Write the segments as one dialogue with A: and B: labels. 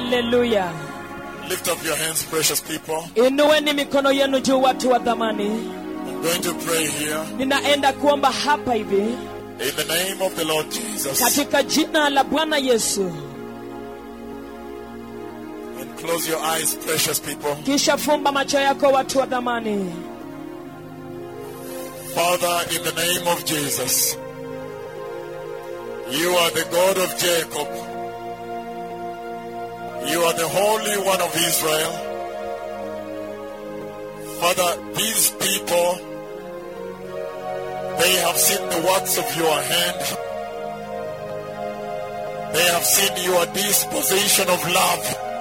A: haleluya
B: Lift up your hands, precious people.
A: inueni mikono yenu juu watu wa dhamani
B: I'm going to pray here
A: ninaenda kuomba hapa hivi
B: in the name of the Lord Jesus.
A: katika jina la bwana yesu
B: And close your eyes, precious people.
A: kisha fumba macho yako watu wa dhamani
B: Father, in the name of Jesus, you are the God of Jacob. You are the Holy One of Israel. Father, these people, they have seen the works of your hand. They have seen your disposition of love.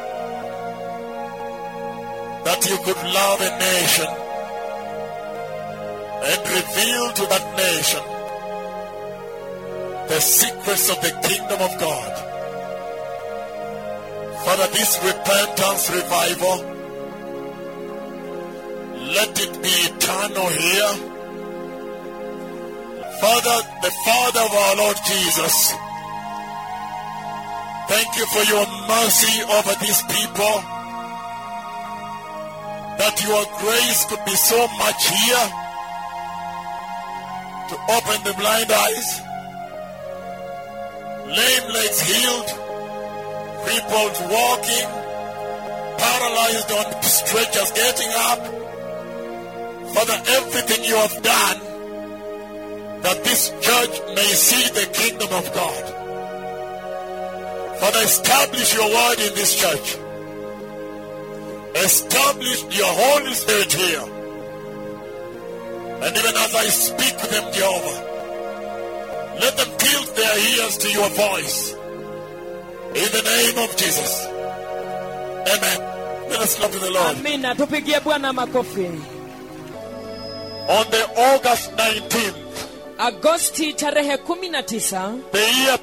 B: That you could love a nation and reveal to that nation the secrets of the kingdom of God. Father, this repentance revival, let it be eternal here. Father, the Father of our Lord Jesus, thank you for your mercy over these people, that your grace could be so much here to open the blind eyes, lame legs healed, crippled walking, paralyzed on stretchers getting up. Father, everything you have done that this church may see the kingdom of God. Father, establish your word in this church. Establish your Holy Spirit here. And even as I speak to them, Jehovah, let them tilt their ears to your voice. In the name of Jesus. Amen. Let us clap to the Lord.
A: amina tupigie bwana makofi
B: On the August 19th,
A: agosti tarehe 19
B: the year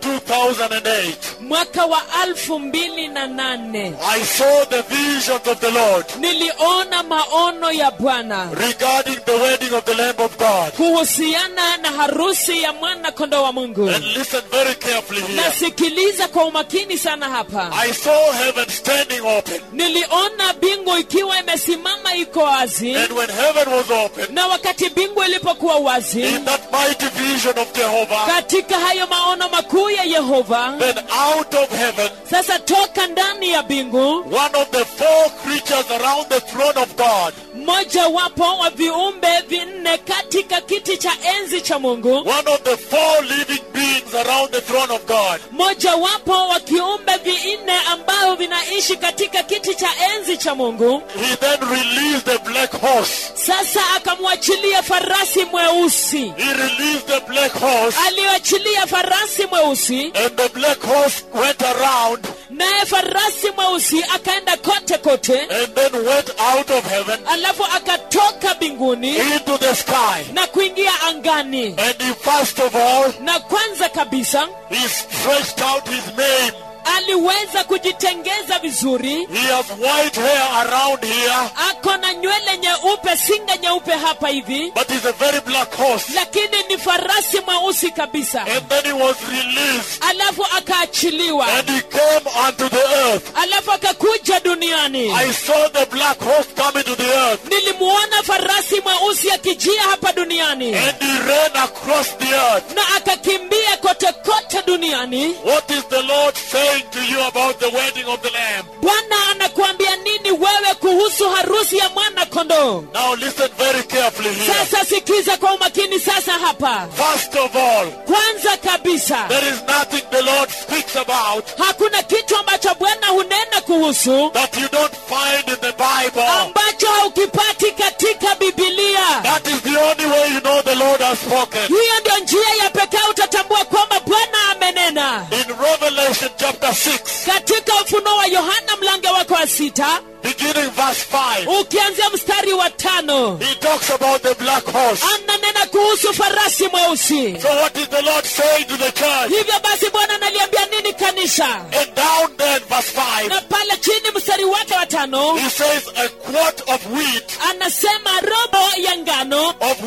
B: 2008,
A: mwaka wa alfu mbili na nane
B: I saw the visions of the Lord
A: niliona maono ya bwana
B: regarding the wedding of the Lamb of God.
A: kuhusiana na harusi ya mwana kondoo wa mungu
B: And listen very carefully here.
A: nasikiliza kwa umakini sana hapa
B: I saw heaven standing open.
A: niliona bingu ikiwa imesimama iko wazi
B: And when heaven was open,
A: na wakati bingu ilipokuwa wazi
B: in that mighty vision of Jehovah,
A: katika hayo maono makuu ya yehova
B: then out of heaven,
A: sasa toka ndani ya bingu
B: one of the four creatures around the throne of God,
A: mmoja wapo wa viumbe vinne katika kiti cha enzi cha mungu
B: one of the four living beings around the throne of God,
A: mmoja wapo wa kiumbe vinne ambao vinaishi katika kiti cha enzi cha mungu
B: he then released the black horse.
A: sasa akamwachilia farasi mweusi
B: He released the black horse,
A: aliyoachilia farasi mweusi
B: and the black horse went around
A: naye farasi mweusi akaenda kote kote
B: and then went out of heaven
A: alafu akatoka mbinguni
B: into the sky.
A: na kuingia angani
B: And he first of all,
A: na kwanza kabisa
B: he stretched out his mane.
A: aliweza kujitengeza vizuri
B: He has white hair around here,
A: ako na nywele nyeupe singa nyeupe hapa hivi
B: but he's a very black horse.
A: lakini ni farasi mweusi kabisa
B: And then he was released,
A: alafu akaachiliwa
B: and he came unto the earth.
A: alafu akakuja duniani
B: I saw the black horse coming to the earth,
A: nilimuona farasi mweusi akijia hapa duniani
B: and he ran across the earth.
A: na akakimbia kote kote duniani
B: What is the Lord saying to you about the wedding of the Lamb?
A: bwana anakuambia nini wewe kuhusu harusi ya mwana kondoo
B: Now listen very carefully here.
A: sasa sikiza kwa umakini sasa hapa
B: First of all,
A: kwanza kabisa
B: there is nothing the Lord speaks about
A: hakuna kitu ambacho bwana hunena kuhusu
B: that you don't find in the Bible.
A: ambacho haukipati katika bibilia
B: That is the only way you know the Lord has spoken.
A: hiyo ndio njia ya pekee utatambua kwamba bwana amenena
B: In Revelation chapter 6,
A: katika ufunuo wa yohana mlango wake wa sita
B: beginning verse 5,
A: ukianzia mstari wa tano
B: he talks about the black horse.
A: ananena kuhusu farasi mweusi
B: So what is the Lord saying to the church?
A: hivyo basi bwana analiambia nini kanisa
B: And down there in verse 5,
A: na pale chini mstari wake wa tano
B: he says a quart of wheat,
A: anasema robo ya ngano
B: of wheat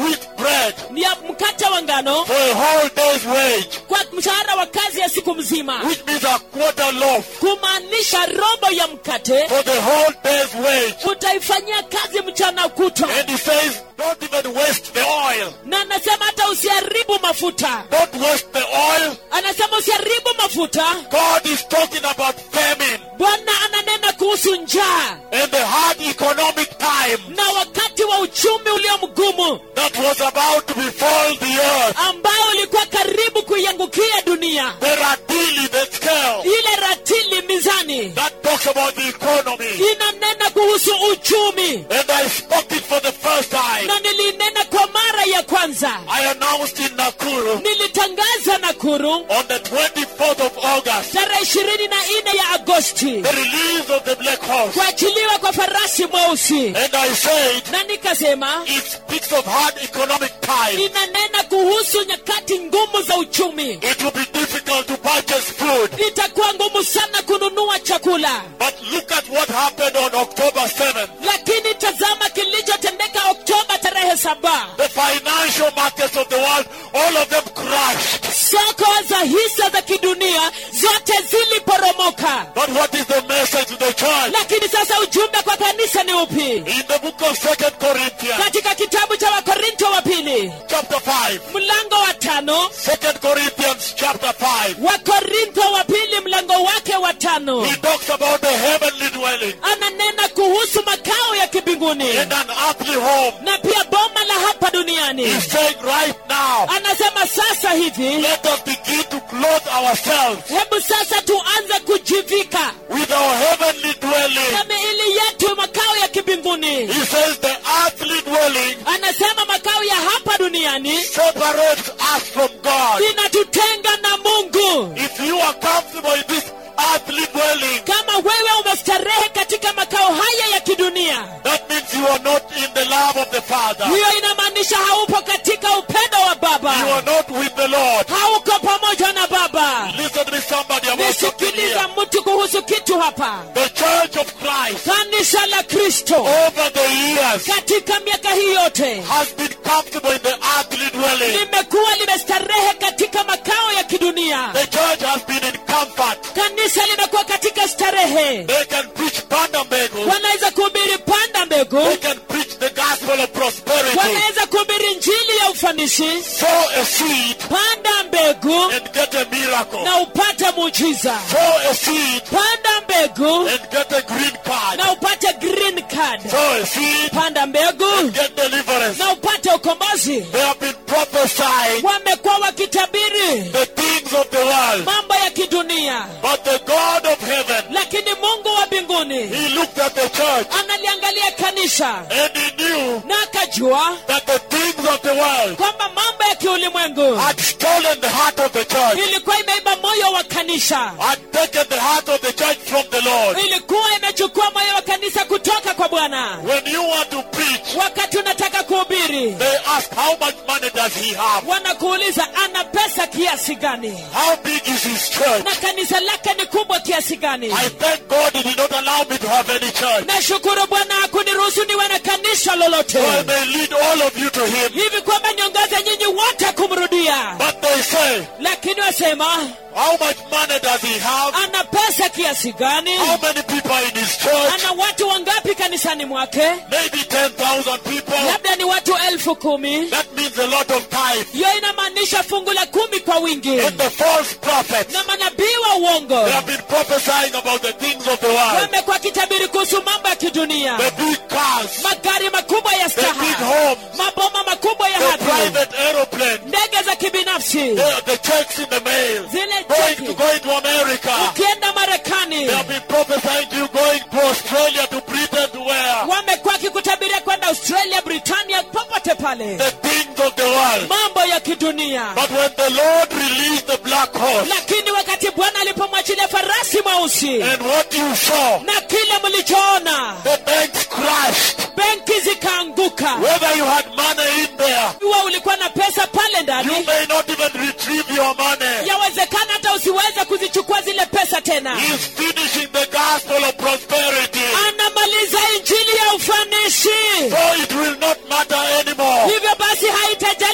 B: bread
A: ni ya mkate wa ngano
B: for a whole day's wage,
A: kwa mshahara wa kazi ya siku mzima
B: which means a quarter loaf
A: kumaanisha robo ya mkate
B: for the whole day's wage.
A: utaifanyia kazi mchana kutwa
B: And he says, don't even waste the oil.
A: na anasema hata usiharibu mafuta
B: Don't waste the oil.
A: anasema usiharibu mafuta
B: God is talking about famine
A: bwana ananena kuhusu njaa
B: and the hard economic time
A: na wakati wa uchumi ulio mgumu
B: that was about to befall the earth.
A: ambao ulikuwa karibu kuiangukia dunia
B: The ratili, the scale,
A: ile ratili mizani
B: that talks about the economy.
A: inanena kuhusu uchumi
B: And I spoke it for the first time.
A: na nilinena kwa mara ya kwanza
B: I announced in Nakuru
A: nilitangaza nakuru
B: on the 24th of August
A: tarehe ishirini na nne ya agosti
B: the release of the black horse.
A: kuachiliwa kwa farasi mweusi
B: And I said,
A: na nikasema
B: it speaks of hard economic time.
A: inanena kuhusu nyakati ngumu za uchumi
B: It will be difficult to purchase food.
A: itakuwa ngumu sana kununua chakula
B: But look at what happened on October 7th.
A: lakini tazama kilichotendeka oktoba tarehe saba
B: The financial markets of the world, all of them crashed.
A: soko za hisa za kidunia zote ziliporomoka
B: But what is the message to the church?
A: lakini sasa ujumbe kwa kanisa ni upi
B: In the book of Second Corinthians,
A: katika kitabu cha wakorinto wa pili
B: chapter 5.
A: mlango wa tano
B: Second Corinthians chapter 5.
A: wakorintho wa pili mlango wake wa tano
B: He talks about the heavenly dwelling
A: ananena kuhusu makao ya kibinguni
B: and an earthly home.
A: na pia boma la hapa duniani
B: He's saying right now,
A: anasema sasa hivi
B: let us begin to clothe ourselves
A: hebu sasa tuanze kujivika
B: with our heavenly dwelling.
A: na miili yetu makao ya kibinguni
B: He says the earthly dwelling
A: anasema makao ya hapa duniani
B: separates us from God.
A: inatutenga na mungu
B: If you are comfortable in this earthly dwelling,
A: kama wewe umestarehe katika makao haya ya kidunia
B: that means you are not in the love of the Father.
A: hiyo inamaanisha haupo katika upendo wa
B: You
A: baba
B: are not with the Lord.
A: hauko pamoja na baba
B: Listen to me, somebody. I want something
A: nisikiliza
B: here.
A: mtu kuhusu kitu hapa
B: The church of Christ
A: kanisa la kristo
B: over the years
A: katika miaka hii yote
B: has been comfortable in the earthly dwelling.
A: limekuwa limestarehe katika makao ya kidunia
B: The church has been in comfort.
A: kanisa limekuwa katika starehe
B: They can preach pandambego.
A: wanaweza kuhubiri panda mbegu
B: They can preach the gospel of prosperity.
A: wanaweza kuhubiri njili ya ufanisi
B: Sow a seed
A: panda mbegu
B: and get a miracle.
A: na upate muujiza
B: Sow a seed
A: panda mbegu
B: and get a green card.
A: na upate green card
B: Sow a seed
A: panda mbegu
B: get deliverance.
A: na upate ukombozi
B: They have been prophesying
A: wamekuwa wakitabiri
B: the things of the world.
A: mambo ya kidunia
B: But the God of heaven,
A: lakini mungu wa mbinguni
B: He looked at the church
A: analiangalia kanisa
B: and He knew
A: na akajua
B: that the things of the world
A: kwamba mambo ya kiulimwengu
B: had stolen the heart of the church,
A: ilikuwa imeiba moyo wa kanisa
B: had taken the heart of the church from the Lord.
A: ilikuwa imechukua moyo wa kanisa kutoka kwa bwana
B: When you want to preach,
A: wakati unataka kuhubiri
B: they ask, How much money does he have?
A: wanakuuliza ana pesa kiasi gani
B: How big is his church?
A: na kanisa lake ni kubwa kiasi gani
B: I thank God he did not allow me to have any church.
A: nashukuru bwana hakuniruhusu niwe na kanisa lolote
B: So I may lead all of you to him.
A: hivi kwamba niongoze nyinyi wote kumrudia
B: But they say,
A: lakini wasema
B: How much money does he have?
A: ana pesa kiasi gani
B: How many people are in his church?
A: ana watu wangapi kanisani mwake
B: Maybe 10,000 people.
A: labda ni watu elfu kumi
B: That means a lot of time.
A: hiyo inamaanisha fungu la kumi kwa wingi
B: And the false prophets,
A: na manabii wa uongo
B: they have been prophesying about the things of the world.
A: wamekuwa kitabiri kuhusu mambo ya kidunia
B: The big cars,
A: magari makubwa ya
B: the big
A: staha
B: homes,
A: maboma makubwa ya
B: the
A: hadhi
B: private aeroplane,
A: ndege za kibinafsi
B: the, the checks in the mail,
A: zile
B: going
A: cheki
B: to going to America.
A: ukienda marekani
B: They have been prophesying to you going to Australia, to Britain, to where?
A: wamekuwa wakikutabiria kwenda australia britania popote pale
B: The things of the world.
A: mambo ya kidunia
B: But when the Lord released the black horse
A: lakini wakati bwana alipomwachilia farasi mweusi
B: and what you saw,
A: na kile mlichoona
B: the banks crashed.
A: benki zikaanguka
B: Whether you had money in there,
A: iwa ulikuwa na pesa pale
B: you
A: ndani
B: may not even retrieve your money.
A: yawezekana hata usiweze kuzichukua zile pesa tena
B: He's finishing the gospel of prosperity.
A: anamaliza injili ya ufanisi
B: So it will not matter anymore.
A: hivyo basi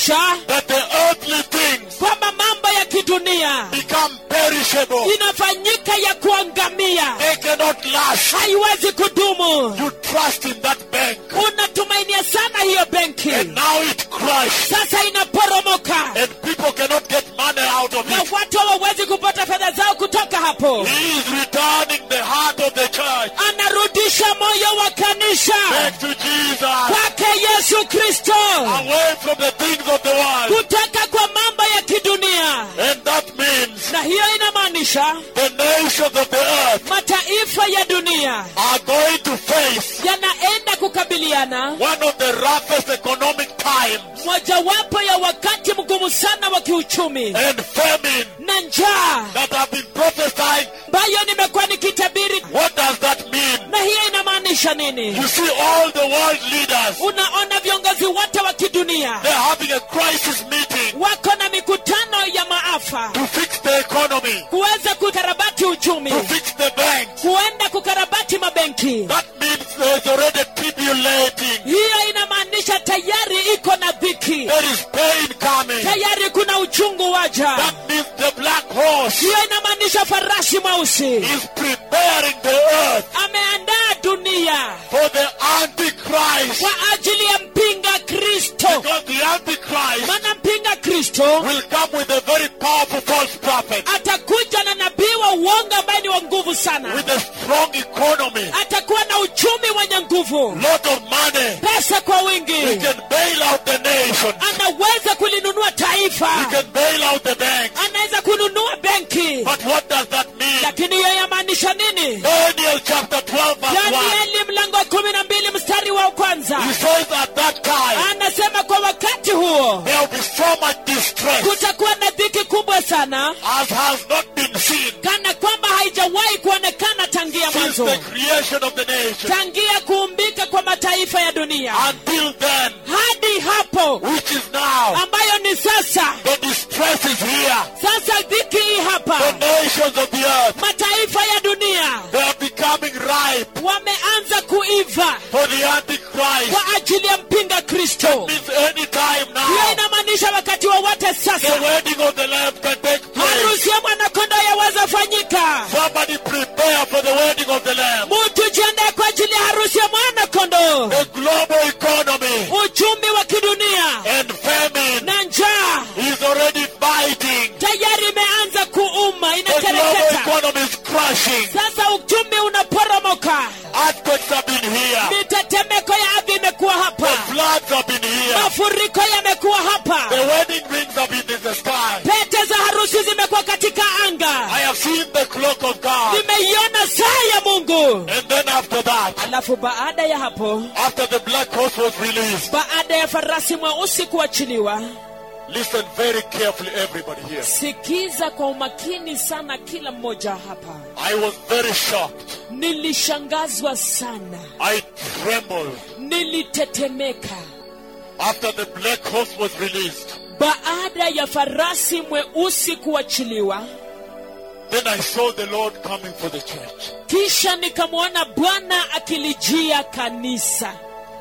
A: inamaanisha
B: that the earthly things
A: kwamba mambo ya kidunia
B: become perishable.
A: inafanyika ya kuangamia
B: They cannot last.
A: haiwezi kudumu
B: You trust in that bank.
A: unatumainia sana hiyo benki
B: And now it crashed.
A: sasa inaporomoka
B: And people cannot get money out of
A: na
B: it.
A: watu hawawezi kupata fedha zao kutoka hapo
B: He is returning the heart of the church
A: anarudisha moyo wa kanisa
B: back to Jesus.
A: kwake yesu kristo
B: Away from the things of the world.
A: kutoka kwa mambo ya kidunia
B: And that means
A: na hiyo inamaanisha
B: the nations of the earth
A: mataifa ya dunia
B: are going to face
A: yanaenda kukabiliana
B: one of the roughest economic times
A: mojawapo ya wakati mgumu sana wa kiuchumi
B: and famine
A: na njaa
B: that have been prophesied.
A: ambayo nimekuwa nikitabiri
B: What does that mean?
A: na hiyo inamaanisha nini
B: You see all the world leaders,
A: unaona viongozi wote wa kidunia
B: they're having a crisis meeting
A: wako na mikutano ya maafa
B: to fix the economy,
A: kuweza kukarabati uchumi
B: to fix the banks.
A: kuenda kukarabati mabenki
B: That means there's already tribulating.
A: hiyo inamaanisha tayari iko na dhiki
B: There is pain coming.
A: tayari kuna uchungu waja
B: That means the black horse
A: hiyo inamaanisha farasi mweusi
B: is preparing the earth
A: ameandaa dunia
B: for the Antichrist.
A: kwa ajili ya mpinga kristo
B: Because the Antichrist
A: maana mpinga kristo
B: will come with a very powerful false prophet
A: atakuja na nabii wa uongo ambaye ni wa nguvu sana
B: with a strong economy,
A: atakuwa na uchumi wenye nguvu
B: lot of money.
A: pesa kwa
B: He
A: wingi
B: can bail out the nation.
A: anaweza kulinunua taifa
B: He can bail out the bank.
A: anaweza kununua benki
B: But what does that mean?
A: lakini hiyo yamaanisha nini
B: Daniel chapter 12 verse 1.
A: danieli mlango wa kumi na mbili mstari wa kwanza
B: He says at that time
A: anasema kwa wakati huo
B: there will be so much distress
A: kutakuwa na dhiki kubwa sana
B: as has not been seen
A: kana kwamba haijawahi kuonekana tangia
B: since
A: mwanzo
B: the creation of the nation.
A: tangia kuumbika kwa mataifa ya dunia
B: Until then,
A: hadi hapo
B: which is now,
A: ambayo ni sasa
B: the distress is here.
A: sasa dhiki hii
B: The
A: hapa
B: nations of the earth,
A: mataifa ya dunia
B: they are becoming ripe
A: wameanza kuiva
B: for the Antichrist.
A: kwa ajili ya mpinga kristo
B: Means any time
A: hiyo
B: now,
A: inamaanisha wakati wowote
B: the
A: sasa
B: wedding of the Lamb can take place.
A: harusi ya mwanakondoo yaweza fanyika
B: Somebody prepare for the wedding of the Lamb.
A: mutu jiandae kwa ajili ya harusi ya mwanakondoo
B: The global economy
A: uchumi wa kidunia
B: and famine
A: na njaa
B: is already fighting.
A: tayari imeanza kuuma
B: The global
A: inakereketa
B: economy is crashing.
A: sasa uchumi unaporomoka
B: Earthquakes have been here.
A: mitetemeko ya ardhi imekuwa
B: The
A: hapa
B: floods have been here.
A: mafuriko yamekuwa
B: The
A: hapa
B: wedding rings have been in the sky.
A: pete za harusi zimekuwa katika anga
B: I have seen the clock of God.
A: nimeiona saa ya mungu
B: And then after that,
A: alafu baada ya hapo
B: after the black horse was released,
A: baada ya farasi mweusi kuachiliwa
B: listen very carefully, everybody here.
A: sikiza kwa umakini sana kila mmoja hapa
B: I was very shocked.
A: nilishangazwa sana
B: I trembled
A: nilitetemeka
B: after the black horse was released.
A: baada ya farasi mweusi kuachiliwa
B: Then I saw the Lord coming for the church.
A: kisha nikamwona bwana akilijia kanisa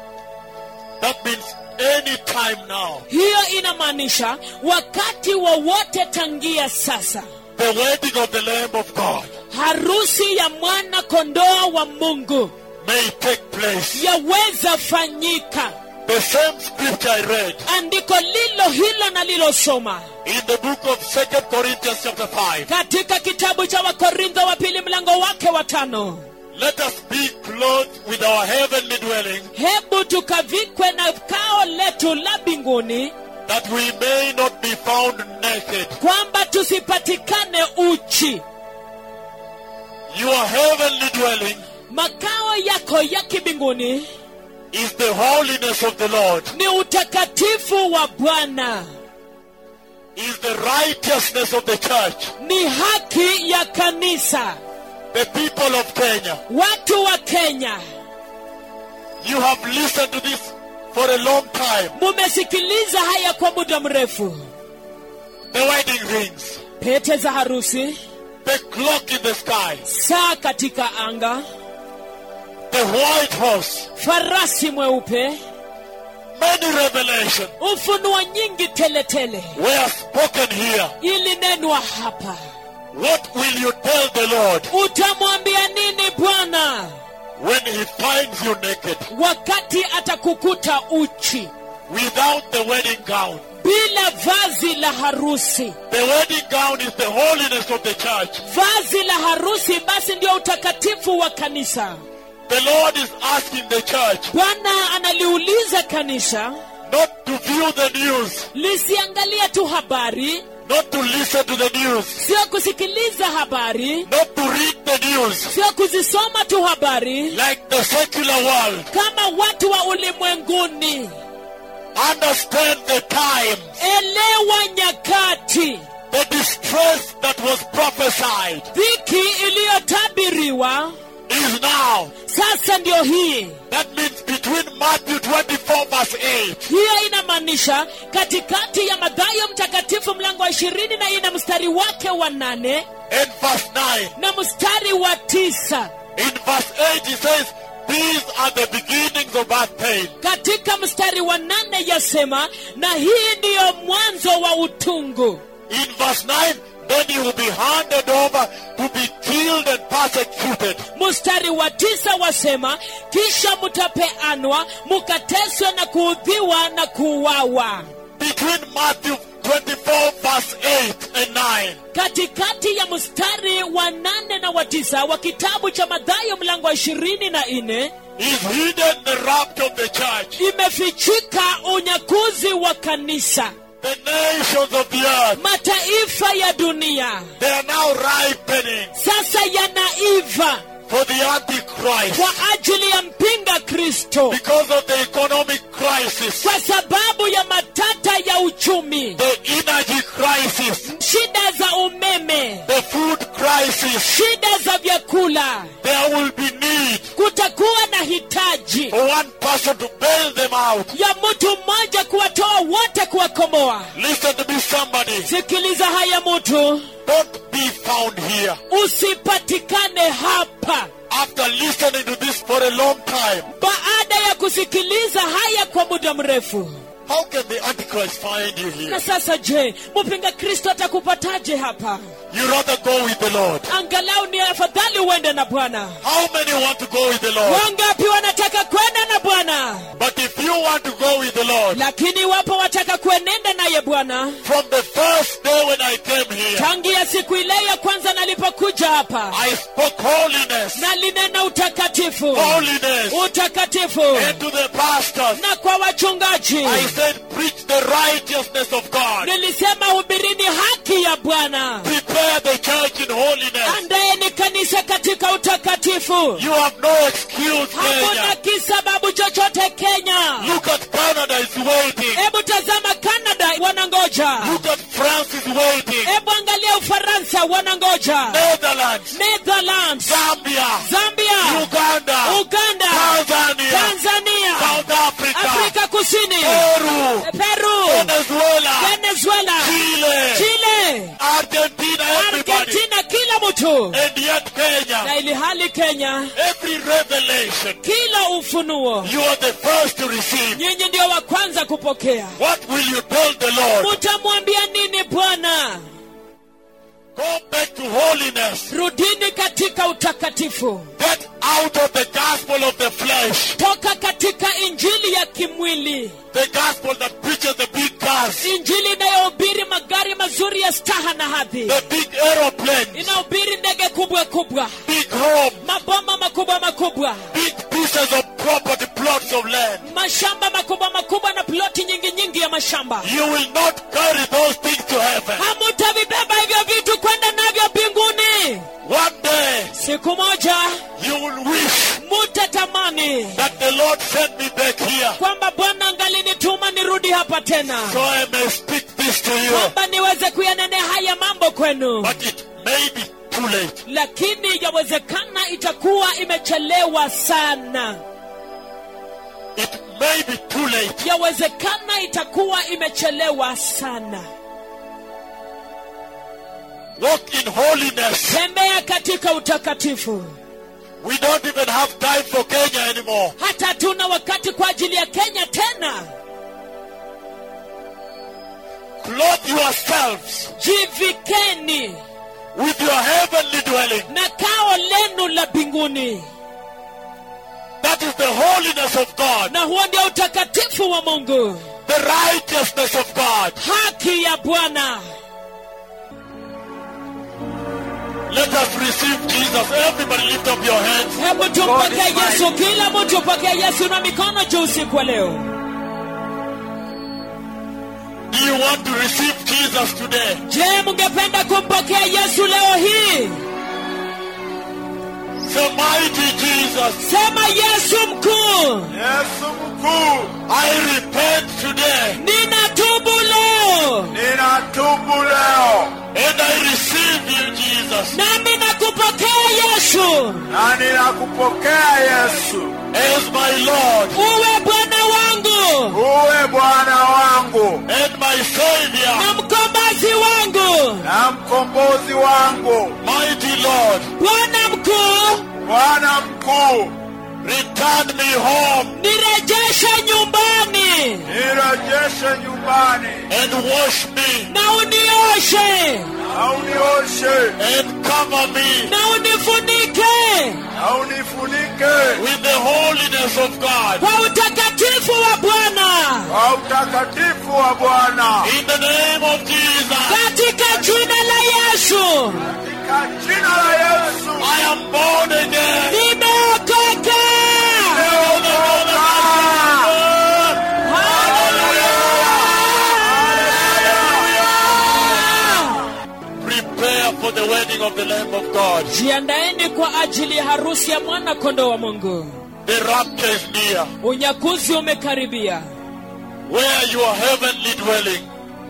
B: That means any time now,
A: hiyo inamaanisha wakati wowote tangia sasa
B: the wedding of the Lamb of God
A: harusi ya mwana kondoo wa mungu
B: may take place.
A: yaweza fanyika
B: The same scripture I read
A: andiko lilo hilo nalilosoma
B: in the book of Second Corinthians chapter 5.
A: katika kitabu cha wakorintho wa pili mlango wake wa tano
B: Let us be clothed with our heavenly dwelling,
A: hebu tukavikwe na kao letu la mbinguni
B: that we may not be found naked.
A: kwamba tusipatikane uchi
B: Your heavenly dwelling
A: makao yako ya kimbinguni
B: is the holiness of the Lord,
A: ni utakatifu wa bwana
B: is the righteousness of the church.
A: ni haki ya kanisa
B: The people of Kenya,
A: watu wa kenya
B: you have listened to this for a long time.
A: mumesikiliza haya kwa muda mrefu
B: The wedding rings,
A: pete za harusi
B: the clock in the sky,
A: saa katika anga
B: the white horse,
A: farasi mweupe
B: many revelations
A: ufunuo nyingi teletele
B: were spoken here.
A: ilinenwa hapa
B: What will you tell the Lord
A: utamwambia nini bwana
B: when he finds you naked
A: wakati atakukuta uchi
B: without the wedding gown?
A: bila vazi la harusi
B: The wedding gown is the holiness of the church.
A: vazi la harusi basi ndio utakatifu wa kanisa
B: The Lord is asking the church
A: bwana analiuliza kanisa
B: not to view the news,
A: lisiangalie tu habari
B: not to listen to the news,
A: sio kusikiliza habari
B: not to read the news
A: sio kuzisoma tu habari
B: like the secular world.
A: kama watu wa ulimwenguni
B: Understand the time,
A: elewa nyakati
B: the distress that was prophesied
A: dhiki iliyotabiriwa
B: is now.
A: sasa ndio hii
B: That means between Matthew 24 verse 8
A: hiyo inamaanisha katikati ya madhayo mtakatifu mlango wa ishirini na ina mstari wake wa nane
B: and verse 9.
A: na mstari wa tisa
B: In verse 8 he says, These are the beginnings of birth pain.
A: katika mstari wa nane yasema na hii ndiyo mwanzo wa utungu
B: In verse 9, then you will be handed over to be killed and persecuted.
A: mstari wa tisa wasema kisha mutapeanwa mukateswe na kuudhiwa na kuuawa
B: Between Matthew 24 verse 8 and 9.
A: katikati ya mstari wa nane na wa tisa wa kitabu cha madhayo mlango wa ishirini na nne
B: is hidden the rapture of the church.
A: imefichika unyakuzi wa kanisa
B: The nations of the earth,
A: mataifa ya dunia
B: they are now ripening
A: sasa yanaiva
B: for the Antichrist
A: kwa ajili ya mpinga kristo
B: because of the economic crisis,
A: kwa sababu ya matata ya uchumi
B: the energy crisis,
A: shida za umeme
B: the food crisis.
A: shida za vyakula
B: There will be need
A: kutakuwa na hitaji
B: for one person to bail them out.
A: ya mtu mmoja kuwatoa wote kuwakomoa
B: Listen to me, somebody.
A: sikiliza haya mtu
B: Don't be found here.
A: usipatikane hapa
B: After listening to this for a long time,
A: baada ya kusikiliza haya kwa muda mrefu
B: how can the Antichrist find you here?
A: na sasa je mpinga kristo atakupataje hapa
B: You rather go with the Lord.
A: angalau ni afadhali uende na bwana
B: How many want to go with the Lord?
A: wangapi wanataka kwenda na bwana
B: But if you want to go with the Lord,
A: lakini wapo wataka kuenenda naye bwana
B: from the first day when I came here,
A: tangia siku ile ya kwanza nalipokuja hapa
B: I spoke holiness,
A: na linena utakatifu
B: holiness,
A: utakatifu
B: and to the pastors.
A: na kwa wachungaji
B: I said, preach the righteousness of God.
A: nilisema hubirini haki ya bwana
B: Prepare the church in holiness.
A: andaeni kanisa katika utakatifu
B: You have no excuse,
A: hakuna
B: Kenya.
A: kisababu chochote kenya
B: Look at Canada is waiting.
A: hebu tazama canada wanangoja
B: Look at France is waiting.
A: hebu angalia ufaransa wanangoja
B: Netherlands,
A: netherlands
B: Zambia,
A: zambia
B: Uganda,
A: uganda
B: Tanzania,
A: tanzania
B: South Africa,
A: afrika kusini
B: Peru,
A: peru
B: Venezuela,
A: venezuela
B: Chile,
A: chile
B: Argentina, everybody.
A: argentina kila mtu
B: And yet Kenya,
A: na ili hali kenya
B: every revelation,
A: kila ufunuo
B: you are the first to receive.
A: nyinyi ndio wa kwanza kupokea
B: What will you tell the Lord?
A: mutamwambia nini bwana
B: Go back to holiness.
A: rudini katika utakatifu
B: Get out of the gospel of the flesh.
A: toka katika injili ya kimwili
B: The gospel that preaches the big cars,
A: injili inayohubiri magari mazuri ya staha na hadhi
B: the big aeroplanes,
A: inahubiri ndege kubwa kubwa
B: big home,
A: maboma makubwa makubwa
B: big pieces of property, plots of land.
A: mashamba makubwa makubwa na ploti nyingi nyingi ya mashamba
B: You will not carry those things to heaven.
A: hamutavibeba hivyo vitu kwenda navyo mbinguni
B: One day,
A: siku moja
B: you will wish
A: mutatamani
B: that the Lord sent me back here
A: kwamba bwana angalinituma nirudi hapa tena
B: so I may speak this to you.
A: kwamba niweze kuyanenea haya mambo kwenu
B: But it may be too late.
A: lakini yawezekana itakuwa imechelewa sana
B: It may be too late.
A: yawezekana itakuwa imechelewa sana
B: Walk in holiness.
A: tembea katika utakatifu
B: We don't even have time for Kenya anymore.
A: hata hatuna wakati kwa ajili ya kenya tena
B: Clothe yourselves
A: jivikeni
B: with your heavenly dwelling.
A: na kao lenu la mbinguni
B: That is the holiness of God,
A: na huo ndio utakatifu wa mungu
B: the righteousness of God.
A: haki ya bwana
B: Let us receive Jesus. Everybody lift up your hands.
A: hebu tumpokee yesu kila mtu pokee yesu na mikono juu usiku wa leo
B: Do you want to receive Jesus today?
A: je mungependa kumpokea yesu leo hii
B: Say, mighty Jesus,
A: sema yesu mkuu
C: Yesu mkuu,
B: I repent today
A: ninatubu leo
C: ninatubu leo
B: and I receive you, Jesus,
A: nami nakupokea yesu
C: na ninakupokea Yesu,
B: as my Lord
A: uwe bwana wangu
C: uwe Bwana wangu
B: and my Savior.
A: na mkombozi wangu
C: na mkombozi wangu.
B: Mighty Lord,
A: bwana mkuu
C: Bwana mkuu,
B: return me home
A: nirejeshe nyumbani
C: nirejeshe nyumbani
B: and wash me
A: na unioshe
C: na unioshe
B: and cover me
A: na unifunike
C: na unifunike
B: with the holiness of God.
A: kwa utakatifu wa bwana
C: kwa utakatifu wa Bwana,
B: In the name of Jesus,
A: katika jina la yesu
C: katika jina la Yesu.
B: I am born again.
A: nimeokoka
B: Prepare for the wedding of the Lamb of God.
A: jiandaeni kwa ajili ya harusi ya mwana kondoo wa mungu
B: The rapture is near.
A: unyakuzi umekaribia
B: Where your heavenly dwelling.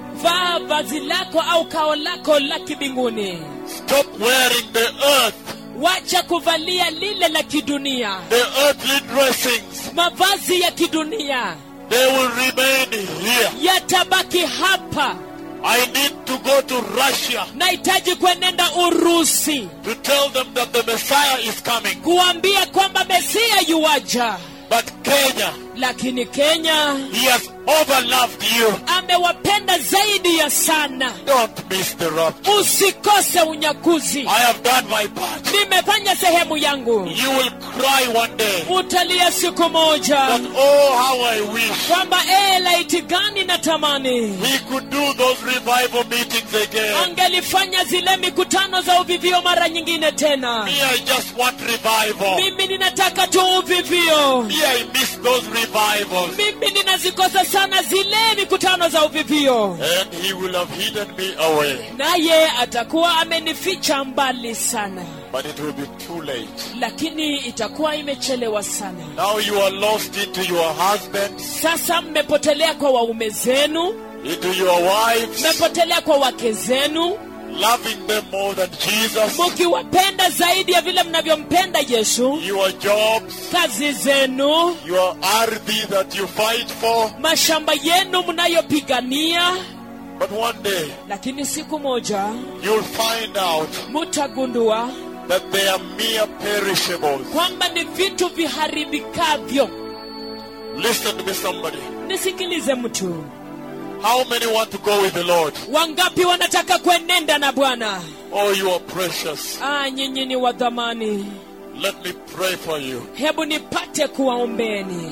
A: vaa vazi lako au kao lako la kibinguni
B: Stop wearing the earth,
A: wacha kuvalia lile la kidunia
B: the earthly dressings.
A: mavazi ya kidunia
B: They will remain here.
A: yatabaki hapa
B: I need to go to Russia
A: nahitaji kuenenda urusi
B: to tell them that the Messiah is coming.
A: kuambia kwamba mesia yuwaja
B: But Kenya,
A: lakini kenya
B: he has overloved you.
A: amewapenda zaidi ya sana
B: Don't miss the rapture.
A: usikose unyakuzi
B: I have done my part.
A: nimefanya sehemu yangu
B: You will cry one day
A: utalia siku moja
B: that, oh, how I wish
A: kwamba ee laiti gani na tamani
B: we could do those revival meetings again.
A: angelifanya zile mikutano za uvivio mara nyingine tena
B: Me, I just want revival.
A: mimi ninataka tu uvivio
B: Me, I miss those revivals.
A: mimi ninazikosa sana zile mikutano za uvivio
B: And he will have hidden me away.
A: naye atakuwa amenificha mbali sana
B: But it will be too late.
A: lakini itakuwa imechelewa sana
B: Now you are lost into your husbands,
A: sasa mmepotelea kwa waume zenu
B: into your wives,
A: mmepotelea kwa wake zenu
B: loving them more than Jesus,
A: mukiwapenda zaidi ya vile mnavyompenda yesu
B: your jobs,
A: kazi zenu
B: your ardhi that you fight for.
A: mashamba yenu mnayopigania
B: But one day
A: lakini siku moja
B: you'll find out
A: mutagundua
B: that they are mere perishables.
A: kwamba ni vitu viharibikavyo
B: Listen to me, somebody.
A: nisikilize mtu
B: How many want to go with the Lord?
A: wangapi wanataka kuenenda na bwana
B: Oh, you are precious.
A: ah, nyinyi ni wa dhamani
B: Let me pray for you.
A: hebu nipate kuwaombeni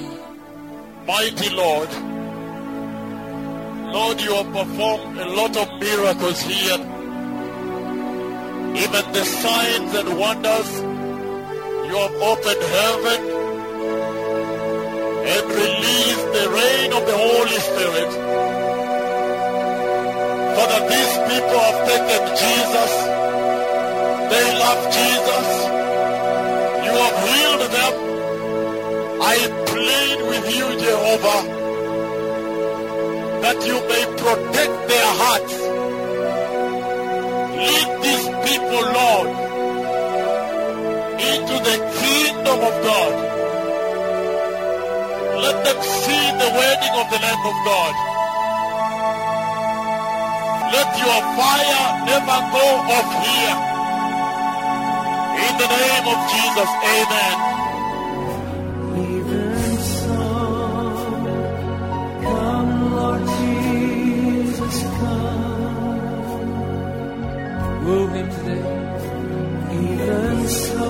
B: Mighty Lord, Lord, you have performed a lot of miracles here. Even the signs and wonders. You have opened heaven and released the rain of the Holy Spirit. Father, these people have taken Jesus. They love Jesus. You have healed them. I plead with you, Jehovah, that you may protect their hearts. Lead these people, Lord, into the kingdom of God. Let them see the wedding of the Lamb of God. Let your fire never go off here. In the name of Jesus, amen.
D: Even so, come, Lord Jesus, come.
A: Woo him today.
D: Even so,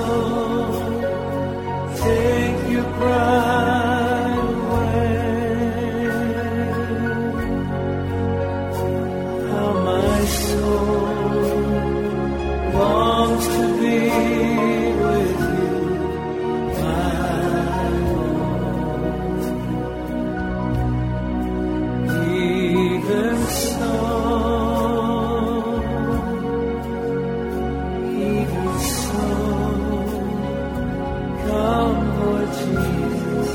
D: take your pride away. How my soul longs to be with you, my Lord. Even so. Even so, come, Lord Jesus.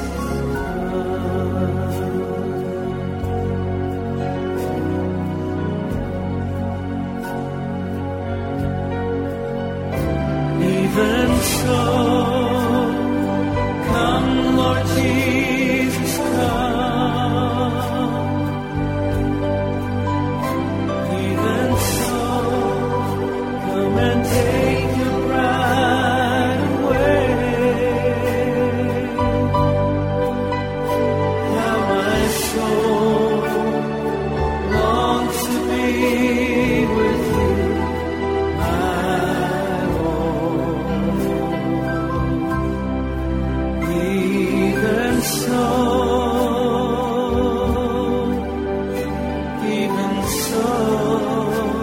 D: Even so, come, Lord Jesus, come. Even so, Come and take your pride away. How my soul longs to be with you, my Lord. Even so, even so.